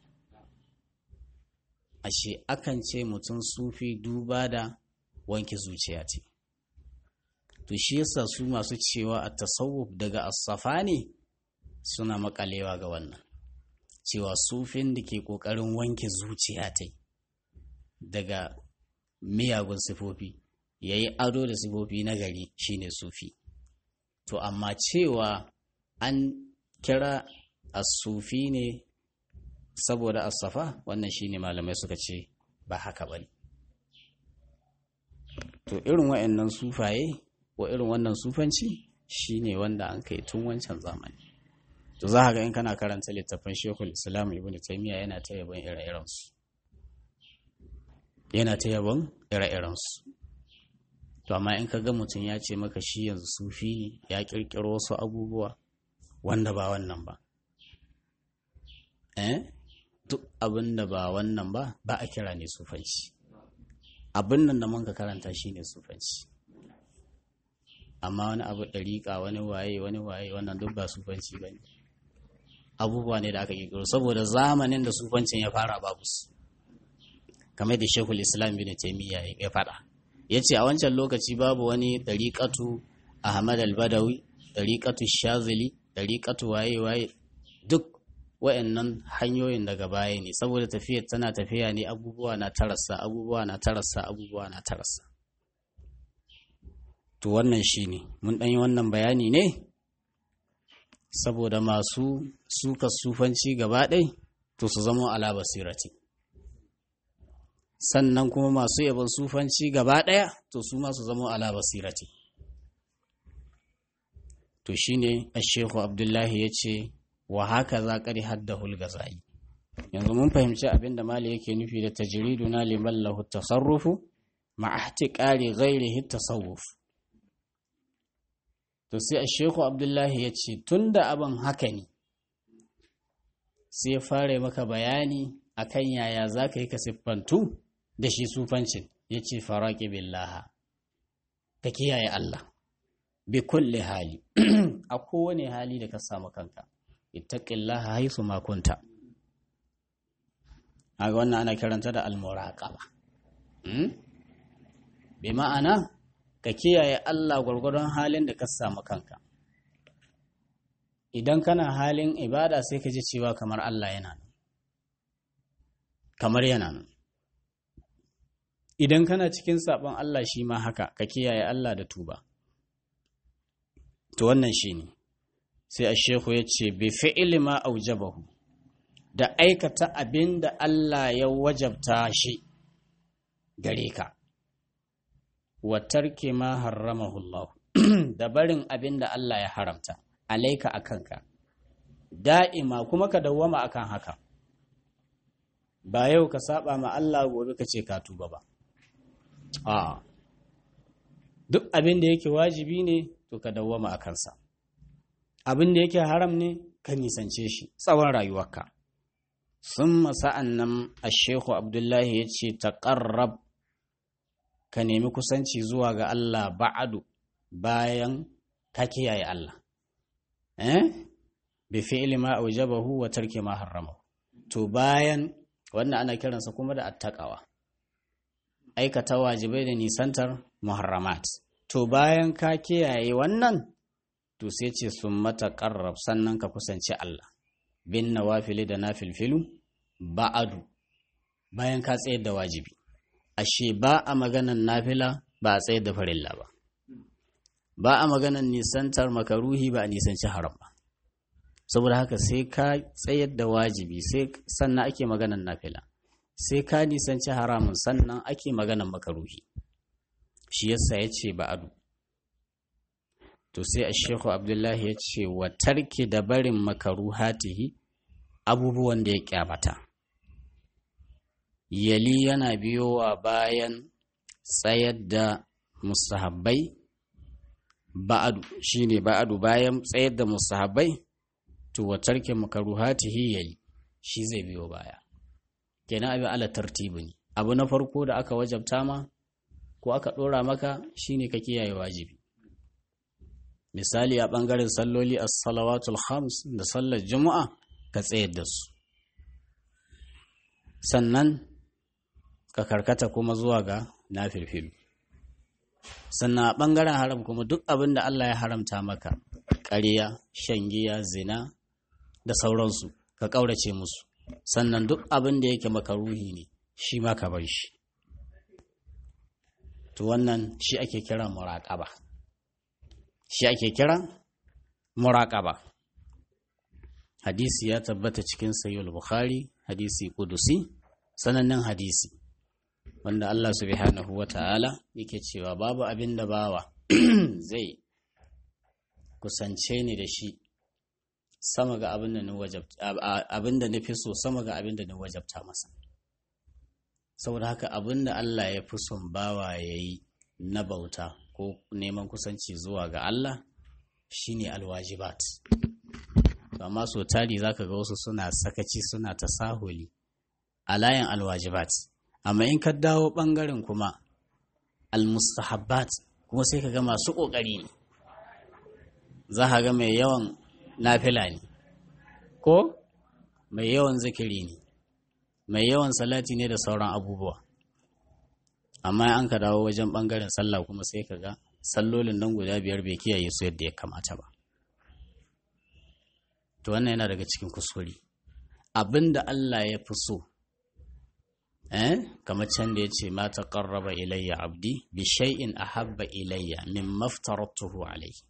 Speaker 1: ashe akan ce mutum sufi duba da wanke zuciya ce to shi yasa su masu cewa a tasawuf daga asafa ne suna makalewa ga wannan cewa sufin da ke ƙoƙarin wanke zuciya ta daga miyagun sifofi ya yi ado da sifofi na gari shine sufi to amma cewa an kira asufi ne saboda asafa wannan shine malamai suka ce ba haka ba ne to irin wa'annan sufaye wa irin wannan sufanci shine wanda an kai tun wancan zamani to za ga in kana karanta littafin shekul islam ibn taymiya yana ta yabon ire-irensu yana ta yabon ire-irensu to amma in ka ga mutum ya ce maka shi yanzu sufi ne ya kirkiro wasu abubuwa wanda ba wannan ba eh duk abin da ba wannan ba ba a kira ne sufanci abin nan da mun ka karanta shi ne sufanci amma wani abu ɗariƙa wani waye wani waye wannan duk ba sufanci ba ne abubuwa ne da aka ƙirƙiro saboda zamanin da sufancin ya fara babu su kamar da shekul islam bin taimiyya ya faɗa ya ce a wancan lokaci babu wani ɗariƙatu ahmad al-badawi ɗariƙatu shazili ɗariƙatu waye waye duk wa'annan hanyoyin daga baya ne saboda tafiyar tana tafiya ne abubuwa na tarasa abubuwa na tarasa abubuwa na tarasa to wannan shi ne mun ɗanyi wannan bayani ne saboda masu suka sufanci gaba ɗai to su zama ala basirati sannan kuma masu yabon sufanci gaba ɗaya to su ma su zama ala basirati to shine ashehu abdullahi ya ce wa haka za ƙari haddahul gazali yanzu mun fahimci abin da mali yake nufi da tajiridu na liman lahu tasarrufu ma'ahti ƙari ghairihi tasawuf to sai shehu abdullahi ya ce tun da abin haka ne sai fara maka bayani akan yaya za ka yi ka siffantu da shi sufancin ya ce faraƙi billaha ka kiyaye Allah bi kulle hali a kowane hali da ka samu kanka ittaqillaha haythu ma kunta aga wannan ana kiranta da almuraqaba hmm? bi ma'ana ka kiyaye Allah gwargwadon halin da ka samu kanka idan kana halin ibada sai ka ji cewa kamar Allah yana nan kamar yana nan idan kana cikin sabon Allah shi ma haka ka kiyaye Allah da tuba to wannan shi ne sai a shehu ya ce bi fi'ili ma aujabahu da aikata abin da Allah ya wajabta shi gare ka wa tarki ma harramahu Allah da barin abin da Allah ya haramta alaika a kanka da'ima kuma ka dawwama akan haka ba yau ka saba ma Allah gobe ka ce ka tuba ba a duk abin da yake wajibi ne to ka dawwama a kansa abin da yake haram ne ka nisance shi tsawon rayuwarka sun masa'an nan a shehu abdullahi ya ce taƙarrab ka nemi kusanci zuwa ga Allah ba'adu bayan ka kiyaye Allah eh bi fi'li ma aujabahu wa tarki ma harrama to bayan wannan ana kiransa kuma da attaqawa aikata wajibai da nisantar muharramat to bayan ka kiyaye wannan to sai ce sun mata ƙarrab sannan ka kusanci Allah bin nawafili da nafilfilu ba'adu bayan ka tsayar da wajibi ashe ba a maganan nafila ba a tsayar da farilla ba ba a maganan nisantar makaruhi ba a nisanci haram ba saboda haka sai ka tsayar da wajibi sai sannan ake maganan nafila sai ka nisanci haramun sannan ake maganan makaruhi shi yasa ya ce ba'adu to sai a shehu abdullahi ya ce wa tarki da barin makaruhatihi abubuwan da ya kyamata yali yana biyowa bayan tsayar da musahabbai ba'adu shine ba'adu bayan tsayar da musahabbai to wa tarki makaruhatihi yali shi zai biyo baya kenan abin ala tartibi ne abu na farko da aka wajabta ma ko aka ɗora maka shine ka kiyaye wajibi misali a ɓangaren salloli a salawatul khams da sallar juma'a ka tsayar da su sannan ka karkata kuma zuwa ga nafilfilu sannan a ɓangaren haram kuma duk abin da Allah ya haramta maka ƙarya shan giya zina da sauransu ka ƙaurace musu sannan duk abin da yake makaruhi ne shi ma ka bar shi to wannan shi ake kira muraƙaba shi ake kira muraƙaba hadisi ya tabbata cikin sayyul bukhari hadisi kudusi sanannen hadisi wanda Allah subhanahu wa ta'ala yake cewa babu abin da bawa zai kusance ni da shi sama ga abin da abin da nufi so sama ga abin da na wajabta masa saboda haka abin da Allah ya fi son bawa ya yi na bauta ko neman kusanci zuwa ga Allah shine alwajibat amma so tari zaka ga wasu suna sakaci suna tasahuli a layin alwajibat amma in ka dawo bangaren kuma almustahabbat kuma sai ka ga masu kokari ne za ka ga mai yawan nafila ne ko mai yawan zikiri ne mai yawan salati ne da sauran abubuwa amma an ka dawo wajen bangaren sallah kuma sai ka ga sallolin nan guda biyar bai kiyaye su yadda ya kamata ba to wannan yana daga cikin kuskure abin da Allah ya fi so eh kamar can da ya ce ma taqarraba ilayya abdi bi shay'in ahabba ilayya mimma aftaratuhu alayhi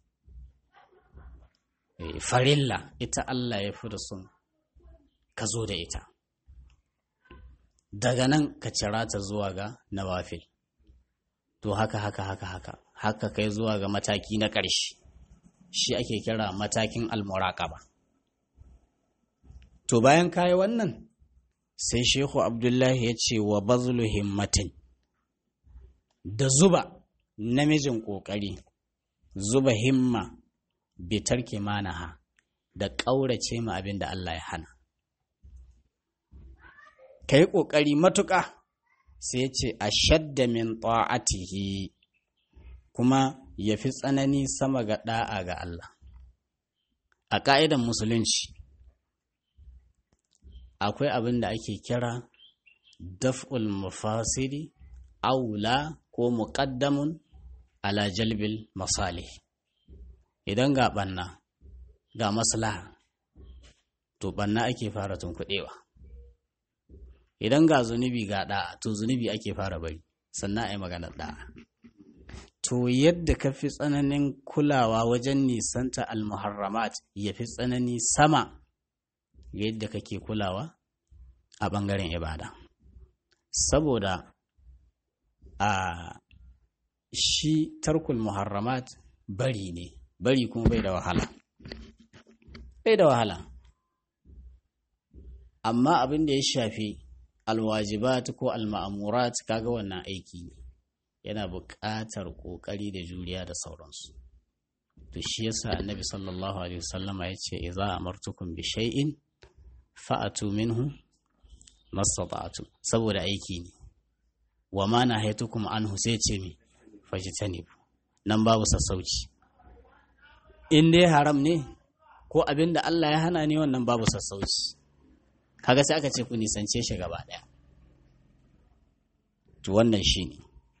Speaker 1: farilla ita Allah ya fi da son ka zo da ita daga nan ka cira ta zuwa ga nawafil to haka haka haka haka haka kai zuwa ga mataki na ƙarshe shi ake kira matakin almuraqaba to bayan kayi wannan sai shehu abdullahi ya ce wa bazlu himmatin da zuba namijin ƙoƙari zuba himma bitar manaha da ƙaurace ma abin da Allah ya hana ka yi ƙoƙari matuƙa sai ce a shadda min ta'atihi kuma ya fi tsanani sama ga ɗa'a ga Allah a ƙa'idan musulunci akwai abin da ake kira daf'ul mufasiri aula ko muƙaddamun ala jalbil masalih idan ga ɓanna ga maslaha to ɓanna ake fara tunkuɗewa idan ga zunubi ga ɗa'a to zunubi ake fara bari sannan a yi maganar ɗa'a to yadda ka fi tsananin kulawa wajen nisanta almuharramat ya fi tsanani sama yadda kake kulawa a ɓangaren ibada saboda a shi tarkul muharramat bari ne bari kuma bai da wahala bai da wahala amma abin da ya shafi alwajibat ko alma'amurat kaga wannan aiki ne yana buƙatar ƙoƙari da juriya da sauransu to shi yasa annabi sallallahu alaihi wasallama ya ce idza amartukum bi shay'in fa'atu minhu mastata'tum saboda aiki ne wa ma nahaytukum anhu sai ce mi fajtanibu nan babu sassauci in dai haram ne ko abin da Allah ya hana ne wannan babu sassauci kaga sai aka ce ku nisance shi gaba daya to wannan shine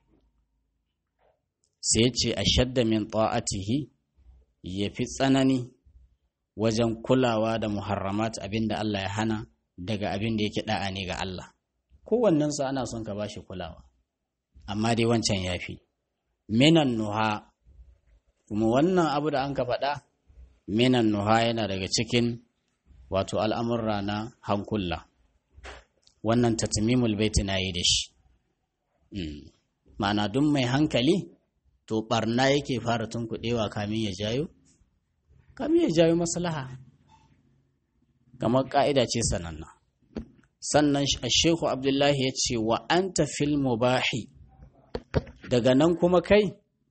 Speaker 1: sai ce a shadda min ta'atihi ya fi tsanani wajen kulawa da muharramat abin da Allah ya hana daga abin da yake da'a ne ga Allah kowannensu ana son ka bashi kulawa amma dai wancan ya fi minan nuha kuma wannan abu da an ka faɗa minan nuha yana daga cikin wato al'amurra na hankula wannan tatmimul baiti na yi da shi ma'ana duk mai hankali to barna yake fara tunkuɗewa kamin ya jayo kamin ya jayo maslaha kamar ƙa'ida ce sananna sannan shehu abdullahi ya ce wa anta fil mubahi daga nan kuma kai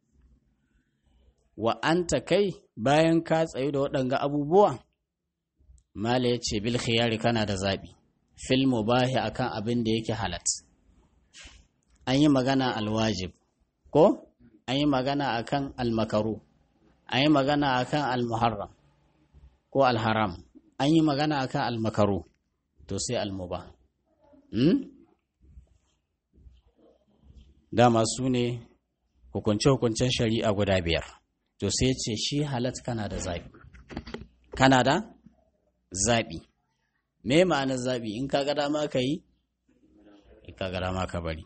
Speaker 1: wa anta kai bayan ka tsayu da waɗanga abubuwa mala ya ce bil khiyari kana da zaɓi fil mubahi akan abin da yake halat an yi magana alwajib ko an yi magana akan almakaru an yi magana akan almuharram ko alharam an yi magana akan almakaru to sai almuba hmm? dama su ne hukunce-hukuncen shari'a guda biyar to sai ce shi halat kana da zaɓi kana da zaɓi me ma'anar zaɓi in ka ga dama ka yi in ka ga dama ka bari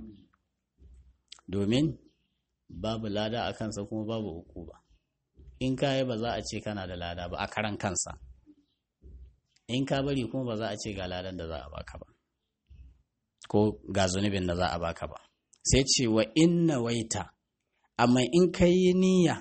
Speaker 1: domin babu lada a kansa kuma babu uku ba in ka yi ba za a ce kana da lada ba a karan kansa in ka bari kuma ba za a ce ga ladan da za a baka ba ko ga zunubin da za a baka ba sai ce wa inna waita amma in ka yi niyya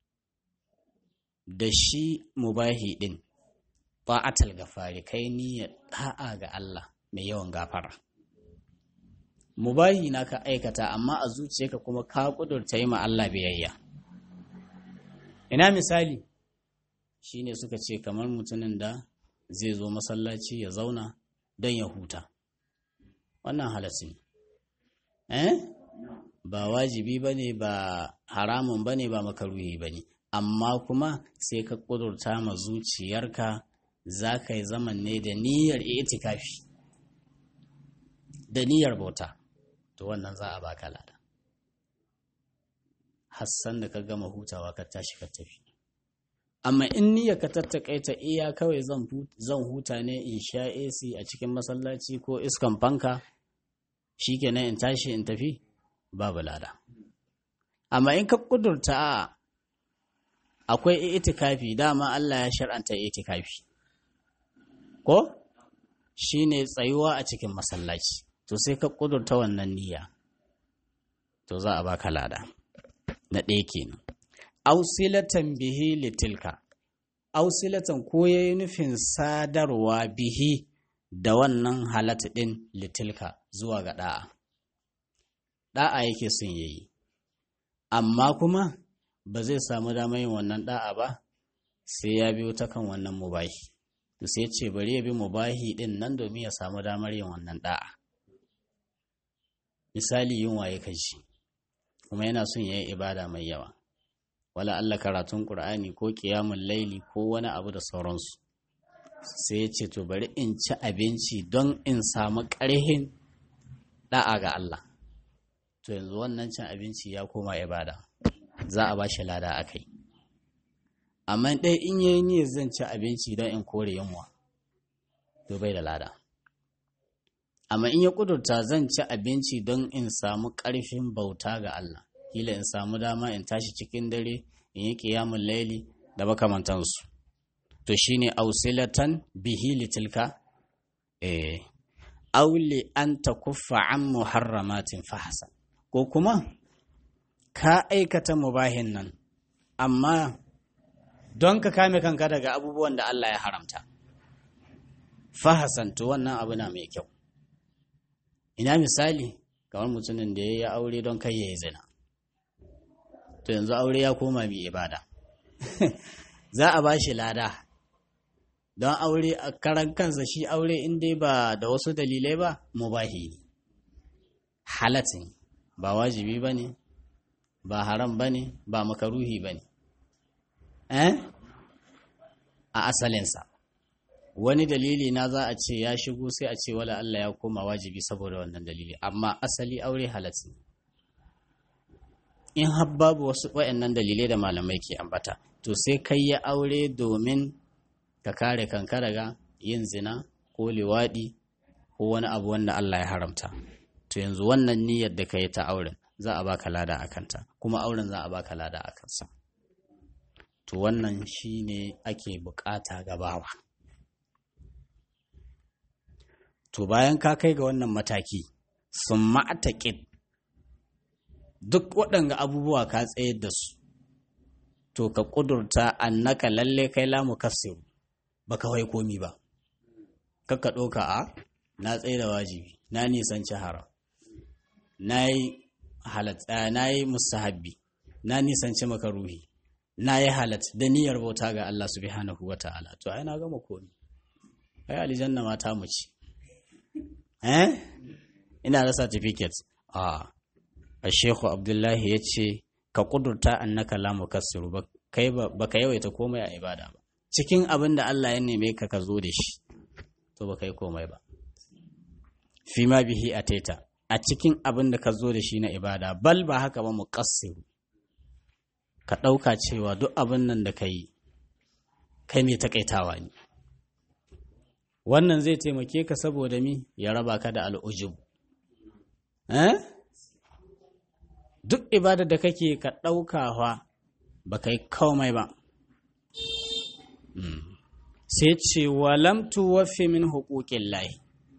Speaker 1: da shi mubahi din ta'atal gafari kai niyyar da'a ga Allah mai yawan gafara mubahi na ka aikata amma a zuciyarka kuma ka kudurta yi ma Allah biyayya ina misali shine suka ce kamar mutumin da zai zo masallaci ya zauna don ya huta wannan halassi eh ba wajibi bane ba haramun bane ba makaruhi bane amma kuma sai ka kudurta ma zuciyarka za ka yi zaman ne da niyyar itikafi da niyyar bauta to wannan za a baka lada hassan da ka gama hutawa ka tashi ka tafi amma in niyyar ka tattakaita iya kawai zan huta ne in sha AC a cikin masallaci ko iskan fanka shikenan in tashi in tafi babu lada amma in ka kudurta akwai itikafi dama Allah ya shar'anta itikafi ko shine tsayuwa a cikin masallaci to sai ka kudurta wannan niyya to za a baka lada na ɗaya kenan ausilatan bihi litilka ausilatan ko yayi nufin sadarwa bihi da wannan halatta ɗin litilka zuwa ga ɗa'a ɗa'a yake son yayi amma kuma ba zai samu damar yin wannan ɗa'a ba sai ya biyo ta kan wannan mubahi to sai ce bari ya bi mubahi ɗin nan domin ya samu damar yin wannan ɗa'a misali yin waye kashi kuma yana son ya yi ibada mai yawa wala Allah karatun Qur'ani ko ƙiyamun laili ko wani abu da sauransu sai ya ce to bari in ci abinci don in samu ƙarhin da'a ga Allah to yanzu wannan cin abinci ya koma ibada za a ba shi lada a kai amma ɗaya in yi niyyar zan ci abinci don in kore yunwa to bai da lada amma in ya ƙudurta zan ci abinci don in samu ƙarfin bauta ga Allah kila in samu dama in tashi cikin dare in yi ƙiyamun laili da makamantansu to shine ausilatan bihi litilka eh auli an takuffa an muharramatin fahasa ko kuma ka aikata mubahin nan amma don ka kame kanka daga abubuwan da Allah ya haramta fahasan to wannan abu na mai kyau ina misali kamar mutumin da ya yi aure don kai ya yi zina to yanzu aure ya koma mai ibada za a ba shi lada don aure a karan kansa shi aure in dai ba da wasu dalilai ba mubahi ne halatin ba wajibi ba ne ba haram ba ne ba makaruhi ba ne eh a asalinsa wani dalili na za a ce ya shigo sai a ce wala Allah ya koma wajibi saboda wannan dalili amma asali aure halatin in har babu wasu waɗannan dalilai da malamai ke ambata to sai kai ya aure domin ka kare kanka daga yin zina ko liwaɗi ko wani abu wanda Allah ya haramta to yanzu wannan niyyar da ka yi ta auren za a baka lada a kanta kuma auren za a baka lada a kansa to wannan shine ake bukata gabawa to bayan ka kai ga wannan mataki sun ma'ataƙid duk waɗanga abubuwa ka tsayar da su to ka ƙudurta annaka lalle kai lamu kafsiru ba kawai komi ba kakka ɗauka a na tsaye da wajibi na nisanci haram na yi halatta na yi musahabbi na nisanci makaruhi na yi halat da niyyar bauta ga Allah subhanahu wa ta'ala to ai na gama komi ai aljanna mata mu ci eh ina da certificate a a shehu abdullahi ya ce ka kudurta annaka la mukassiru ba kai ba ka yawaita komai a ibada ba cikin abin da Allah ya neme ka ka zo da shi to ba kai komai ba fi ma bihi a taita a cikin abin da ka zo da shi na ibada bal ba haka ba muqassiru ka ɗauka cewa duk abin nan da ka yi kai mai takaitawa ne wannan zai taimake ka saboda mi ya raba ka da al'ujub eh duk ibada da kake ka ɗaukawa ba kai komai ba sai ce walam tuwaffi min hukukin lahi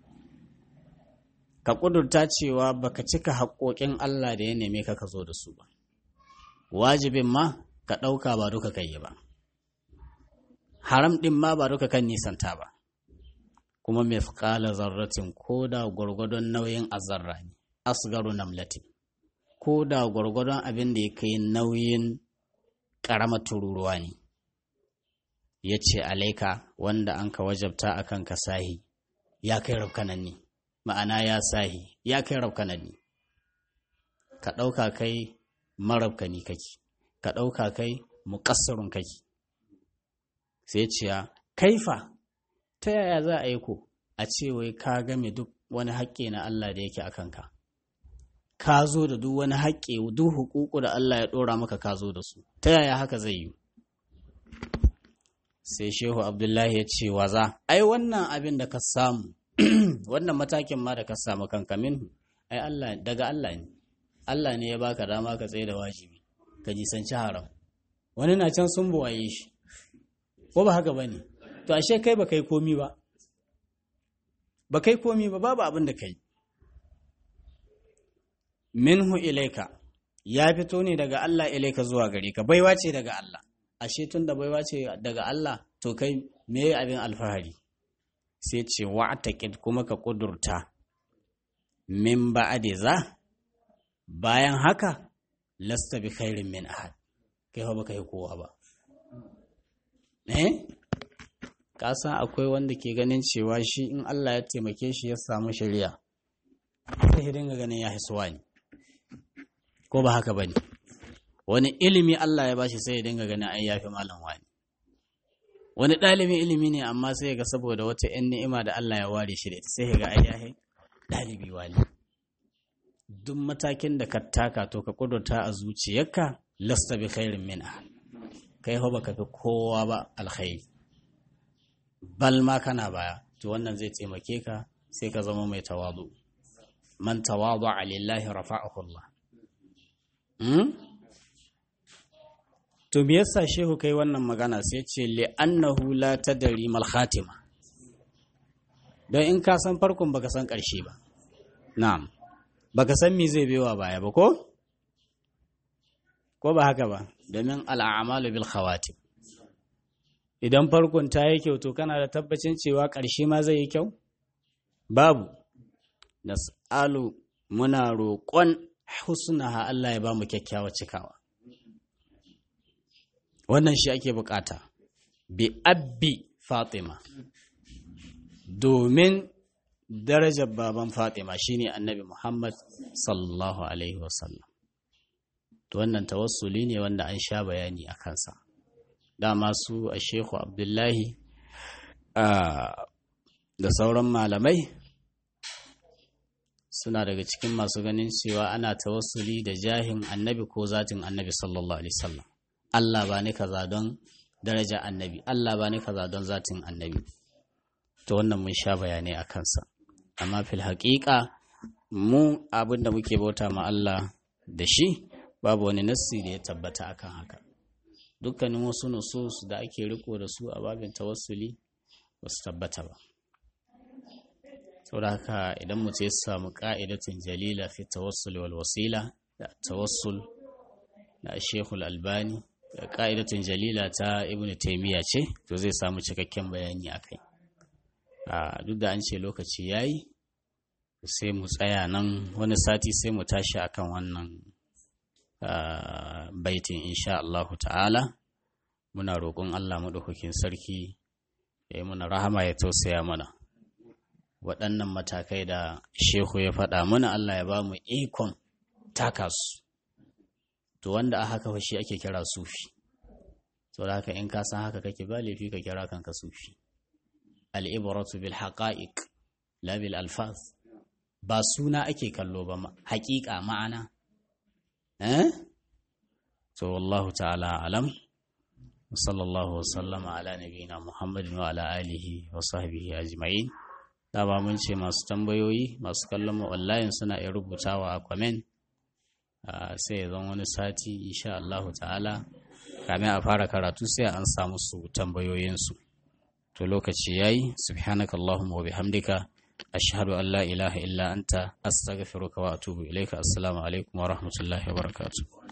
Speaker 1: ka ƙudurta cewa baka cika haƙoƙin Allah da ya neme ka ka zo da su ba wajibin ma ka ɗauka ba duka kai ba haram ɗin ma ba duka kan nisanta ba kuma mai zarratin ko da gwargwadon nauyin azarra ne asgaru namlatin ko da gwargwadon abin da ya kai nauyin ƙaramar tururuwa ne ya ce alaika wanda an ka wajabta a kan ka sahi ya kai rafkanan ne ma'ana ya sahi ya kai rafkanan ne ka ɗauka kai marabkani kake ka ɗauka kai muƙassarun kake sai ce kaifa ta yaya za a yi ko a ce wai ka game duk wani haƙƙi na Allah da yake a kanka ka zo da duk wani haƙƙi duk hukuku da Allah ya ɗora maka ka zo da su ta yaya haka zai yi sai shehu abdullahi ya ce waza ai wannan abin da ka samu wannan matakin ma da ka samu kanka minhu ai Allah daga Allah ne Allah ne ya baka dama ka tsaye da wajibi ka jisanci haram wani na can sun buwaye shi ko ba haka bane to ashe kai ba kai komi ba ba kai komi ba babu abin da kai minhu ilaika ya fito ne daga Allah ilaika zuwa gare ka baiwa ce daga Allah ashe tun da baiwa ce daga Allah to kai me abin alfahari sai ce wa'taqid kuma ka kudurta min ba'di za bayan haka lasta bi khairin min ahad kai ba kai kowa ba eh ka san akwai wanda ke ganin cewa shi in Allah ya taimake shi ya samu shari'a sai dinga ganin ya hisuwa ne ko ba haka bane wani ilimi Allah ya bashi sai ya dinga ganin ai yafi malam wani wani ɗalibin ilimi ne amma sai ga saboda wata ‘yan ni'ima da Allah ya ware shi da ita sai ga ai yahi ɗalibi wani duk matakin da ka taka to ka kudurta a zuciyarka lasta bi khairin min kai ho baka fi kowa ba alkhairi bal ma kana baya to wannan zai taimake ka sai ka zama mai tawadu man tawadu lillahi rafa'ahu Allah to me yasa shehu kai wannan magana sai ce li'annahu la tadri mal khatima don in ka san farkon baka san ƙarshe ba na'am baka san me zai bewa baya ba ko ko ba haka ba domin al'amalu bil khawatim idan farkon ta yi kyau to kana da tabbacin cewa ƙarshe ma zai yi kyau babu nas'alu muna roƙon husnaha Allah ya ba mu kyakkyawa cikawa wannan shi ake bukata bi abbi fatima domin darajar baban fatima shine annabi muhammad sallallahu alaihi wasallam to wannan tawassuli ne wanda an sha bayani a kansa dama su a shehu abdullahi da sauran malamai suna daga cikin masu ganin cewa ana tawassuli da jahin annabi ko zatin annabi sallallahu alaihi wasallam Allah ba ni kaza don daraja annabi Allah ba ni kaza don zatin annabi to wannan mun sha bayanai a kansa amma fil haƙiƙa mu abin da muke bauta ma Allah da shi babu wani nassi da ya tabbata akan haka dukkanin wasu nusus da ake riko da su a babin tawassuli ba su tabbata ba saboda haka idan mutum ya samu ka'idatun jalila fi tawassul wal wasila da tawassul na shekul albani da ka'idatun jalila ta ibn taimiyya ce to zai samu cikakken bayani a kai duk da an ce lokaci ya yi sai mu tsaya nan wani sati sai mu tashi akan wannan baitin insha Allahu ta'ala muna roƙon Allah maɗaukakin sarki ya yi mana rahama ya tausaya mana waɗannan matakai da shehu ya faɗa mana Allah ya ba mu ikon taka su to wanda a haka shi ake kira sufi to da haka in ka san haka kake ba laifi ka kira kanka sufi al'ibaratu bil haqa'iq la bil alfaz ba suna ake kallo ba haƙiƙa ma'ana eh to wallahu ta'ala alam sallallahu wasallama ala nabiyina muhammadin wa ala alihi wa sahbihi ajma'in dama mun ce masu tambayoyi masu kallon mu online suna iya rubutawa a comment sai ya zama wani sati insha Allah ta'ala kamin a fara karatu sai an samu su tambayoyinsu to lokaci yayi subhanaka allahumma wa bihamdika ashhadu an la ilaha illa anta astaghfiruka wa atubu ilaika assalamu alaikum wa rahmatullahi wa barakatuh